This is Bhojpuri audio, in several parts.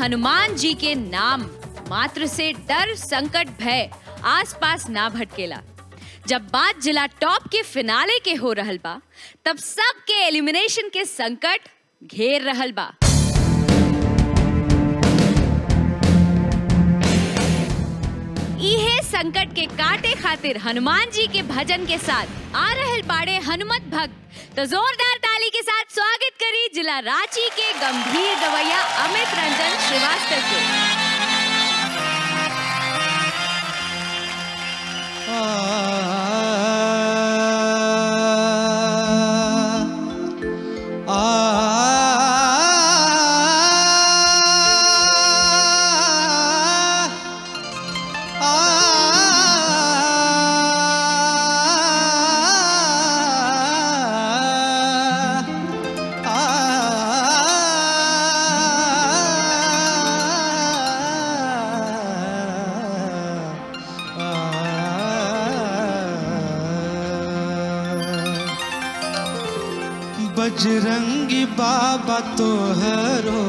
हनुमान जी के नाम मात्र से डर संकट भय आसपास ना भटकेला जब बात जिला टॉप के फिनाले के हो रहल बा तब सबके एलिमिनेशन के संकट घेर रहल बा इहे संकट के काटे खातिर हनुमान जी के भजन के साथ आ रहल बाड़े हनुमत भक्त तो जोरदार ताली के साथ स्वागत करी जिला रांची के गंभीर गवैया अमित रंजन श्रीवास्तव के बजरंगी बाबा तोहरो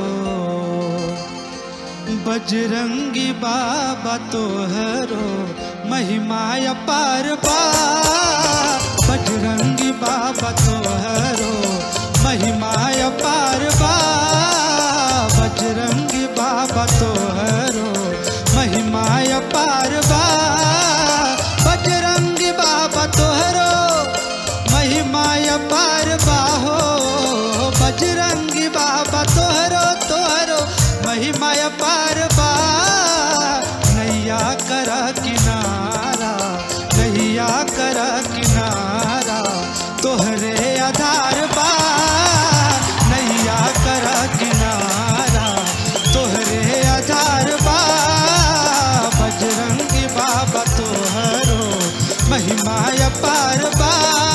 बजरंगी बाबा तोहरो महिमाय पार बा बजरंगी बाबा तोहरो महिमाय पार बा बजरंगी बाबा तोहरो महिमाय पार बा बजरंगी बाबा तोहरो महिमाय पार बाहो बजरंगी बाबा तोहरो तोहरो महिमाय पार बा नैया कर किनारा नैया कर किनारा तोहरे आधार बा नैया कर किनारा तोहरे आधार बा बजरंगी बाबा तोहरो महिमाय पार बा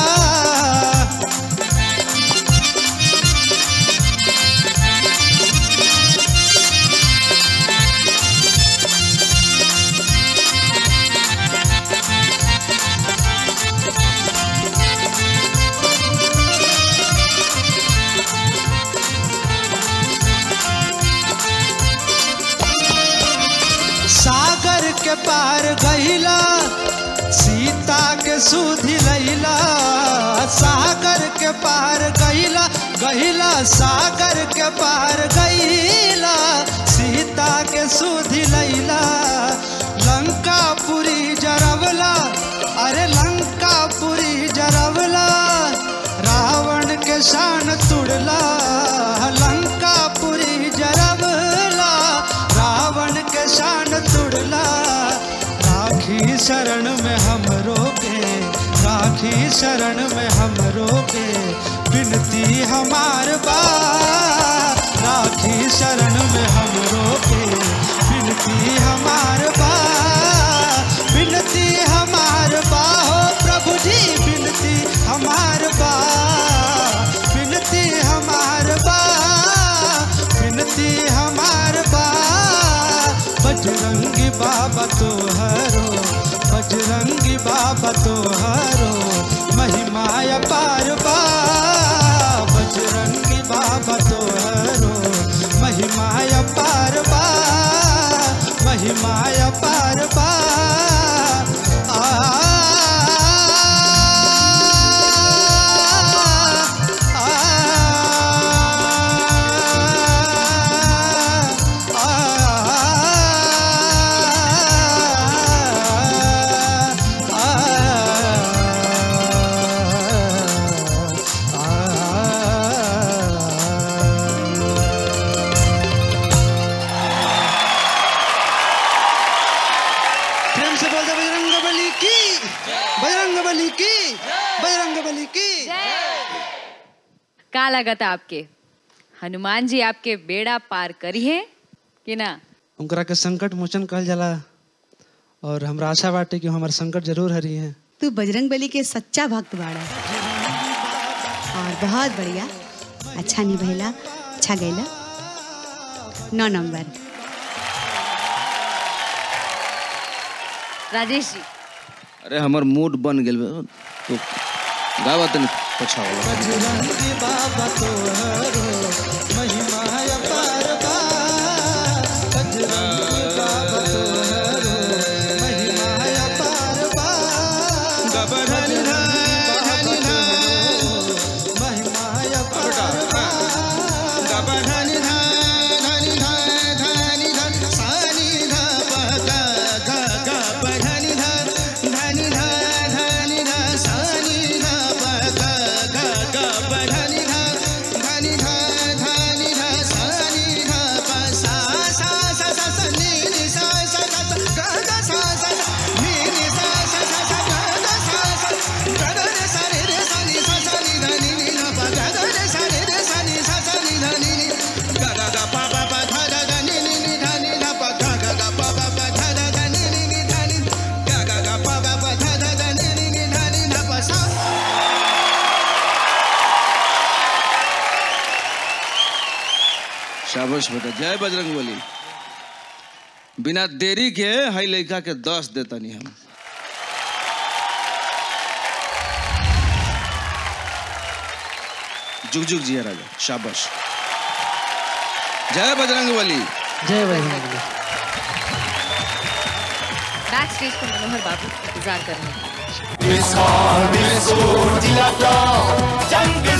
सागर के पार गईला सीता के सुधि लैला सागर के पार गईला गईला सागर के पार गईला सीता के सुधि लैला लंका पुरी जरवला अरे लंका पुरी जरवला रावण के शान तुड़ला लंका पुरी जरवला रावण के शान तुड़ला राखी शरण में हम रोके राखी शरण में हम रोके बिनती हमार बा राखी शरण में हम रोके बिनती हमार बा बिनती हमार बा हो प्रभु जी बिनती हमार बा बिनती हमार बा बिनती हमार बा बजरंगी बाबा तोहरो बजरंगी बाबा तोहरो महिमाय पार बा बजरंगी बाबा तोहरो महिमाय पार बा महिमाय पार बा आ प्रेम से बोल दे बजरंग बली की बजरंग बली की बजरंग बली की का लागत आपके हनुमान जी आपके बेड़ा पार करी है कि ना उनकरा के संकट मोचन कहल जाला और हमरा आशा बाटे कि हमार संकट जरूर हरी है तू बजरंग बली के सच्चा भक्त बाड़ा और बहुत बढ़िया अच्छा निभैला अच्छा गैला नौ नंबर राजेश जी अरे हमर मूड बन गेल बा। तो गावा तनी पछावला बजरंगी बाबा तोहरो महिमा अपार बा शाबाश बेटा जय बजरंग बली बिना देरी के हई लड़का के दस देतनी हम जुग जुग जिया राजा शाबाश जय बजरंग बली जय बजरंग बली बैक स्टेज पर मनोहर बाबू इंतजार कर रहे हैं मिसाल मिसो जिला जंग